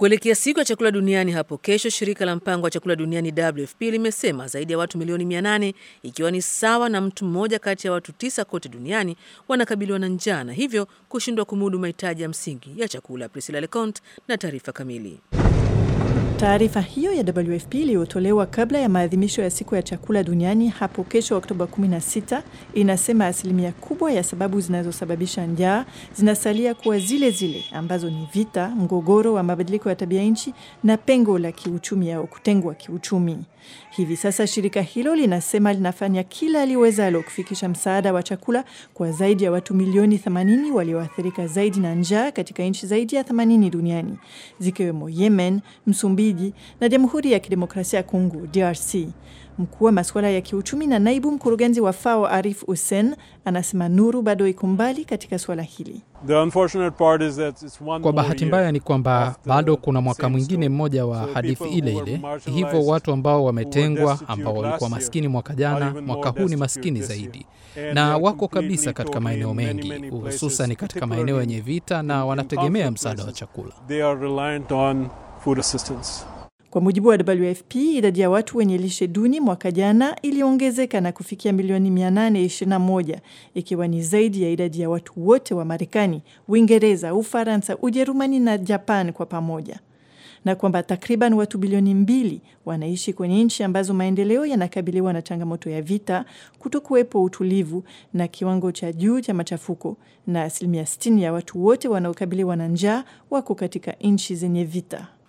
Kuelekea siku ya chakula duniani hapo kesho, shirika la mpango wa chakula duniani WFP limesema zaidi ya watu milioni 800 ikiwa ni sawa na mtu mmoja kati ya watu tisa kote duniani wanakabiliwa na njaa na hivyo kushindwa kumudu mahitaji ya msingi ya chakula. Priscilla Leconte na taarifa kamili. Taarifa hiyo ya WFP iliyotolewa kabla ya maadhimisho ya siku ya chakula duniani hapo kesho Oktoba 16 inasema asilimia kubwa ya sababu zinazosababisha njaa zinasalia kuwa zile zile ambazo ni vita, mgogoro wa mabadiliko ya tabia nchi na pengo la kiuchumi au kutengwa kiuchumi. Hivi sasa shirika hilo linasema linafanya kila liwezalo kufikisha msaada wa chakula kwa zaidi ya watu milioni 80 walioathirika zaidi na njaa katika nchi zaidi ya 80 duniani zikiwemo Yemen, Msumbiji na Jamhuri ya Kidemokrasia ya Kongo DRC. Mkuu wa masuala ya kiuchumi na naibu mkurugenzi wa FAO Arif Hussein anasema nuru bado iko mbali katika suala hili. Kwa bahati mbaya ni kwamba bado kuna mwaka mwingine mmoja wa hadithi ile ile. Hivyo watu ambao wametengwa, ambao walikuwa maskini mwaka jana, mwaka huu ni maskini zaidi, na wako kabisa katika maeneo mengi, hususan katika maeneo yenye vita, na wanategemea msaada wa chakula. Kwa mujibu wa WFP, idadi ya watu wenye lishe duni mwaka jana iliongezeka na kufikia milioni 821 ikiwa ni zaidi ya idadi ya watu wote wa Marekani, Uingereza, Ufaransa, Ujerumani na Japan kwa pamoja, na kwamba takriban watu bilioni mbili wanaishi kwenye nchi ambazo maendeleo yanakabiliwa na changamoto ya vita, kutokuwepo utulivu na kiwango cha juu cha machafuko, na asilimia 60 ya watu wote wanaokabiliwa na njaa wako katika nchi zenye vita.